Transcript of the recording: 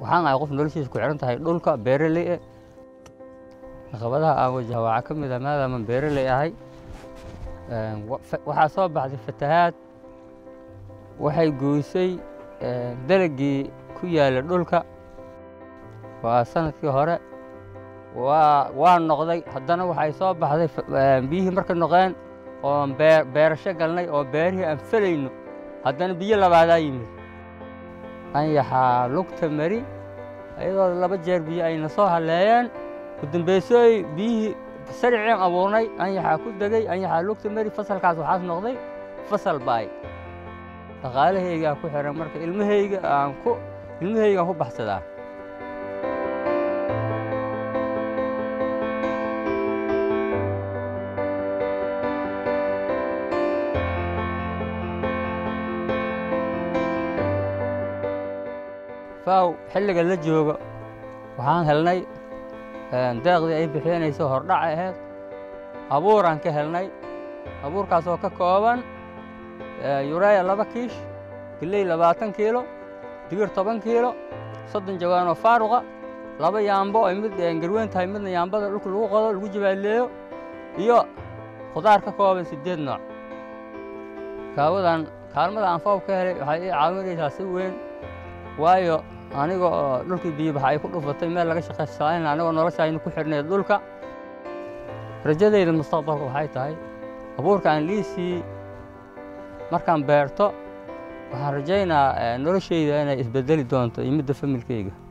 waxaan ahay qof noloshiisa ku xihan tahay dhulka beeraley eh caqabadaha aan wajaha waxaa ka mid ah maadaaman beeraley ahay waxaa soo baxday fatahaad waxay goysay dalagii ku yaala dhulka waa sanadkii hore waa waa noqday haddana waxay soo baxday biyihii marka noqeen oon bee beerasho galnay oo beerihii aan felayno haddana biyo labaadaa yimid anyaxaa lugta mari iyadoo laba jeer biyo ayna soo halleeyeen udambaysooy biyihii sariceen abuurnay anyaxaa ku degey anyaxaa lugta mari fasalkaas waxaas noqday fasal baay dhaqaalahaygaa ku xihan marka ilmahayga aan ku ilmahaygaan ku baxsadaa faaw xilliga la joogo waxaan helnay deeqdii ay bixinayso hordhac ahayd abuuraan ka helnay abuurkaasoo ka kooban yureya laba kiish gilley labaatan kiilo digir toban kiilo soddon jawaanoo faaruqa laba yaambo ay mid garweyn tahay midna yaambada dhulka lagu qodo lagu jabaaleeyo iyo khudaar ka kooban siddeed nooc kaawadan kaalmada aan faaw ka helay waxay ii caawinaysaa si weyn waayo aniga oo dhulkii biyobaxa ay ku dhufatay meel laga shaqaysan anigoo noloshaayna ku xidhnayd dhulka rajadayda mustaqbalka waxay tahay abuurka aan liisii markaan beerto waxaan rajaynaa noloshayda inay isbedeli doonto iyo midda familkayga